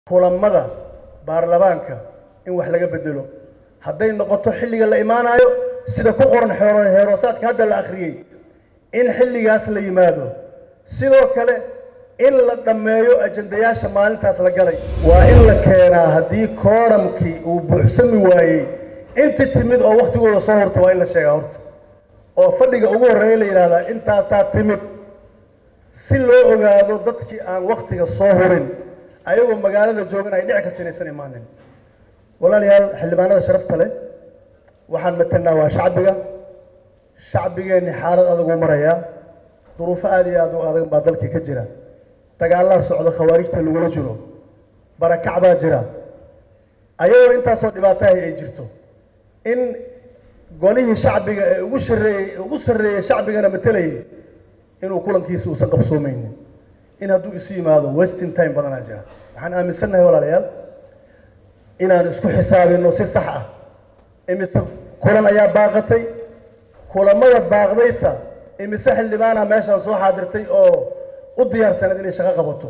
kulamada baarlamaanka in wax laga bedelo hadday noqoto xilliga la imaanayo sida ku qoran xeero heeroosaadka hadda la akhriyey in xilligaas la yimaado sidoo kale in la dhammeeyo ajandayaasha maalintaas la galay waa in la keenaa haddii kooramkii uu buuxsami waayey inti timid oo waktigooda soo horta waa in la sheegaa horta oo fadhiga ugu horreeya la yidhahdaa intaasaa timid si loo ogaado dadkii aan waktiga soo horin ayagoo magaalada joogan ay dhici karta inaysan imaanin walaalayaal xildhibaanada sharafta leh waxaan matalnaa waa shacbiga shacbigeenni xaalad adaguu marayaa duruufo aada iyo aada u adag baa dalkii ka jira dagaalaa socda khawaarijta lagula jiro barakac baa jira ayagoo intaasoo dhibaatahay ay jirto in golihii shacbiga ee ugu shareeyey ugu sarreeyey shacbigana matelayay inuu kulankiisa uusan qabsoomeynin in hadduu isu yimaado westing time badanaa jira waxaan aaminsannahay walaalayaal inaan isku xisaabino si sax ah imise kulan ayaa baaqatay kulamada baaqdaysa imise xildhibaana meeshaan soo xaadirtay oo u diyaarsaneed inay shaqo qabato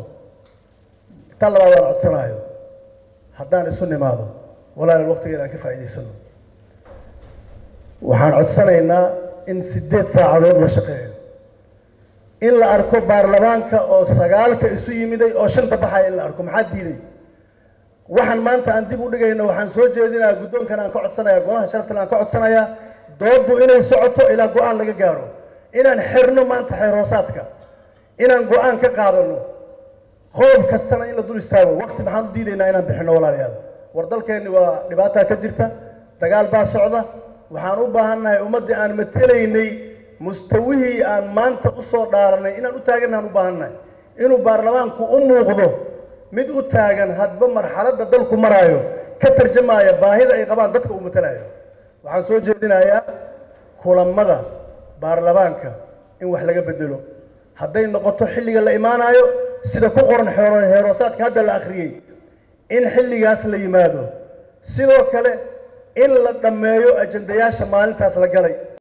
ta labaad aan codsanaayo haddaan isu nimaado walaalayaal waktigeeda aan ka faa'iidaysano waxaan codsanaynaa in siddeed saacadood la shaqeeyo in la arko baarlamaanka oo sagaalka isu yimiday oo shanta baxaya in la arko maxaa diiday waxaan maanta aan dib u dhigayno waxaan soo jeedinayaa guddoonkan aan ka codsanaya golaha sharaftan aan ka codsanayaa dooddu inay socoto ilaa go-aan laga gaaro inaan xirno maanta xeeroosaadka inaan go-aan ka qaadano qodob kastana in la dul istaago wakti maxaan u diidaynaa inaan bixino walaalayaal war dalkeenni waa dhibaataa ka jirta dagaal baa socda waxaan u baahannahay ummaddii aan matelaynay mustawihii aan maanta usoo dhaaranay inaan u taagannahaan u baahannahay inuu baarlamaanku u muuqdo mid u taagan hadba marxaladda dalku maraayo ka tarjamaaya baahida ay qabaan dadka uu matelayo waxaan soo jeedinayaa kulamada baarlamaanka in wax laga bedelo hadday noqoto xilliga la imaanayo sida ku qoran xeero heeroosaadka hadda la akhriyey in xilligaas la yimaado sidoo kale in la dhammeeyo ajandayaasha maalintaas la galay